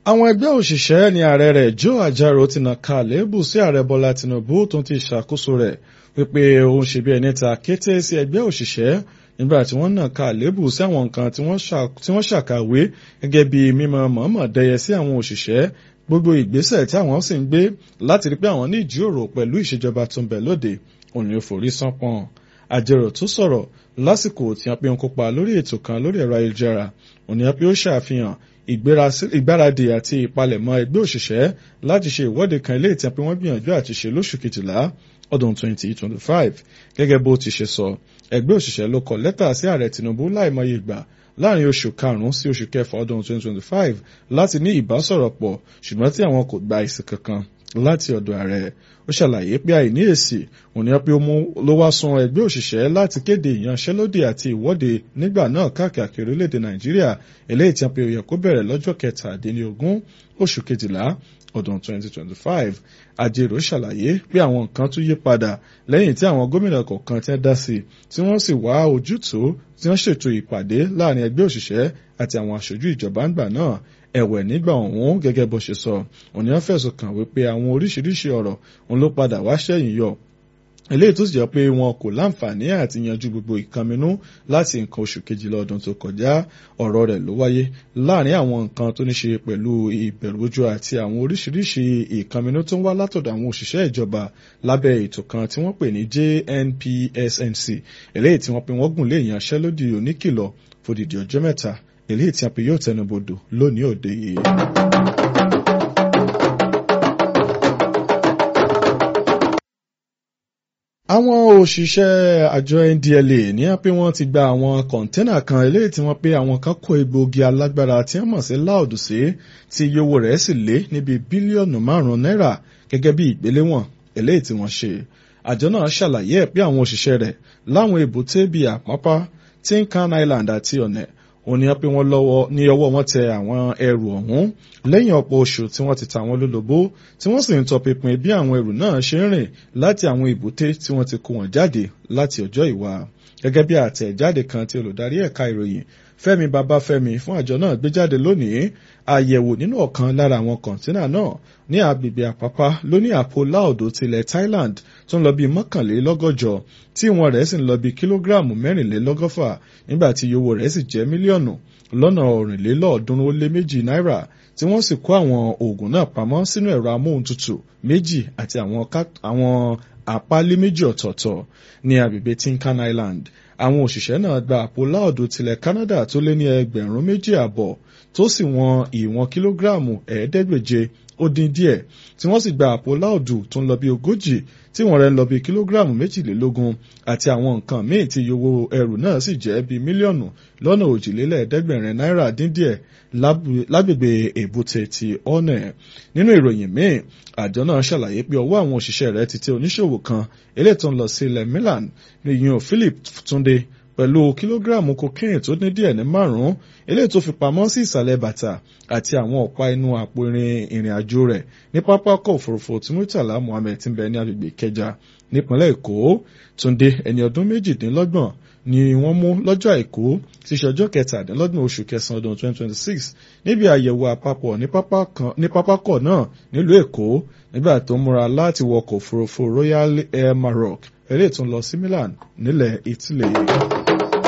àwọn ẹgbẹ́ òṣìṣẹ́ ní ààrẹ rẹ̀ Joe Ajaro ti nàka àléébù sí ààrẹ Bọ́lá Tinubu tó ti ṣàkóso rẹ̀ wípé ó ń ṣe bí ẹni ta kété sí ẹgbẹ́ òṣìṣẹ́ nígbà tí wọ́n nàka àléébù sí àwọn nǹkan tí wọ́n ṣàkàwé gẹ́gẹ́ bí mímọ mọ̀ọ́mọ̀ dẹyẹ sí àwọn òṣìṣẹ́ gbogbo ìgbésẹ̀ tí àwọn sì ń gbé láti rí pé àwọn ní ìjíròrò pẹ̀lú ìṣèjọba tó ń bẹ lóde òní ò forí sánpọ̀n Ajaro tó sọ̀rọ̀ lásìkò tí wọ́n pe ń kópa lórí ètò kan lórí ẹ̀rọ ayélujára òní wọ́n pe ó ṣàfihàn ìgbáradì àti ìpalẹ̀mọ́ ẹgbẹ́ òṣìṣẹ́ láti ṣe ìwọ́de kan ilé ìtàn pé wọ́n gbìyànjú àti ṣe lóṣù kejìlá ọdún 2025 gẹ́gẹ́ bó ti ṣe sọ ẹgbẹ́ òṣìṣẹ́ ló kọ lẹ́tà sí ààrẹ Tinubu láìmọye ìgbà láàrin oṣù karùn-ún sí oṣù kẹfà ọdún 2025 láti ní ìbásọ̀rọ̀ pọ̀ ṣùgbọ́n tí àwọn kò gba èsì kankan láti ọ̀dọ̀ ààrẹ ó ṣàlàyé pé àìní èsì òní pé ó mú ló wá sun ẹgbẹ́ òṣìṣẹ́ láti kéde ìyanṣẹ́lódì àti ìwọ́de nígbà náà káàkiri orílẹ̀-èdè Nàìjíríà eléyìí tí wọ́n pe ó yẹ kó bẹ̀rẹ̀ lọ́jọ́ kẹtàdínlógún oṣù kejìlá ọdún 2025 Ajero ṣàlàyé pé àwọn nǹkan tún yí padà lẹ́yìn tí àwọn gómìnà kọ̀ọ̀kan ti dá sí tí wọ́n sì wá ojútùú tí wọ́n ṣètò ìpàdé láàrin ẹgbẹ́ òṣìṣẹ́ àti àwọn aṣojú ìjọba ńgbà náà ẹ̀wẹ̀ nígbà ọ̀hún gẹ́gẹ́ bó ṣe sọ òní wọ́n fẹ̀sùn kàn wípé àwọn oríṣiríṣi ọ̀rọ̀ òun ló padà wá ṣẹ́yìn yọ eléyìí tó sì jẹ́ pé wọn kò láǹfààní àti yanjú gbogbo ìkànnínú láti nǹkan oṣù kejìlá ọdún tó kọjá ọ̀rọ̀ rẹ̀ ló wáyé láàrin àwọn nǹkan tó ní ṣe pẹ̀lú ìbẹ̀rùbojo àti àwọn oríṣiríṣi ìkànnínú tó ń wá látọ̀dọ̀ àwọn òṣìṣẹ́ ìjọba lábẹ́ ètò kan tí wọ́n pè ní JNPSNC eléyìí tí wọ́n pe wọ́n gùn lé ìyanṣẹ́lódì oníkìlọ̀ fòdìdí ọjọ́ mẹ́ta eléyìí tí a pè yóò tẹnubodò lónìí òde yìí. àwọn òṣìṣẹ́ àjọ NDLA ní pé wọ́n ti gba àwọn kọ̀ńténà kan eléyìí tí wọ́n pé àwọn kan kó egbòogi alágbára tí wọ́n mọ̀ sí láòdù sí tí iye owó rẹ̀ sì lé níbi bílíọ̀nù márùn-ún náírà gẹ́gẹ́ bí ìgbéléwọ̀n eléyìí tí wọ́n ṣe. àjọ náà ṣàlàyé ẹ̀ pé àwọn òṣìṣẹ́ rẹ̀ láwọn èbúté bíi àpápá Tinkan Island àti ọ̀nẹ̀ òun ni wọ́n pé wọ́n lọ́wọ́ ní ọwọ́ wọn tẹ àwọn ẹrù ọ̀hún lẹ́yìn ọ̀pọ̀ oṣù tí wọ́n ti ta wọn lólobó tí wọ́n sì ń tọpinpin bí àwọn ẹrù náà ṣe ń rìn láti àwọn ìbúté tí wọ́n ti kó wọn jáde láti ọjọ́ ìwà gẹ́gẹ́ bí àtẹ̀jáde kan tí olùdarí ẹ̀ka ìròyìn Fẹ́mi Babáfẹ́mi fún àjọ náà gbé jáde lónìí àyẹ̀wò nínú ọ̀kan lára àwọn kọ̀ǹtínà náà ní agbègbè àpápá ló ní àpò láòdò tilẹ̀ Thailand tó ń lọ bí mọ́kànlélọ́gọ́jọ tí ìwọ̀n rẹ̀ sì ń lọ bí kílógíráàmù mẹ́rìnlélọ́gọ́fà nígbà tí iye owó rẹ̀ sì jẹ́ mílíọ̀nù lọ́nà ọ̀rìnlélọ́ọ̀ọ́dúnrún ó lé méjì náírà tí wọ́n sì kó àwọn oògùn náà pamọ́ sínú ẹ̀rọ amóhuntutù méjì àti àwọn àpálí méjì ọ̀tọ̀ọ̀tọ̀ ní agbègbè Tinkan Island àwọn òṣìṣẹ́ náà gba àpò láòdù tilẹ̀ Canada tó lé ní ẹgbẹ̀rún méjì àbọ̀ tó sì wọn ìwọ̀n kílógíráàmù ẹ̀ẹ́dẹ́gbèje ó dín díẹ̀ tí wọ́n sì gba àpò láòdù tó ń lọ bí ogójì tí wọ́n rẹ̀ ń lọ bí kílógíráàmù méjìlélógún àti àwọn nǹkan míì tí owó ẹrù náà sì jẹ́ bí mílíọ̀nù lọ́nà òjìlélẹ́ẹ̀ẹ́dẹ́gbẹ̀rin náírà dín díẹ̀ lágbègbè èbúté ti ọ̀nẹ̀ nínú ìròyìn míì àjọ náà ṣàlàyé pé ọwọ́ àwọn òṣìṣẹ́ rẹ̀ ti tẹ oníṣòwò kan eléyìí tó ń lọ sí ilẹ̀ Milan ní ìyún Philip Túndé pẹ̀lú kìlógíráàmù cocaine tó ní díẹ̀ ní márùn-ún eléyìí tó fi pamọ́ sí ìsàlẹ̀ bàtà àti àwọn ọ̀pá inú àpò irin ìrìn àjò rẹ̀ ní pápákọ̀ òfurufú tí Murtala Muhammed ti ń bẹ ní agbègbè Ìkẹjà nípínlẹ̀ Èkó Túndé ẹni ọdún méjìdínlọ́gbọ̀n ni wọ́n mú lọ́jọ́ àìkú tí ṣe ọjọ́ kẹtàdínlọ́gbọ̀n oṣù kẹsàn-án ọdún 2026 níbi àyẹ̀wò àpapọ̀ ní pápákọ̀ náà nílùú Èkó nígbà tó múra láti wọkọ̀ òfurufú Royal Air Maroc eré tó ń lọ sí Milan nílẹ̀ Italy.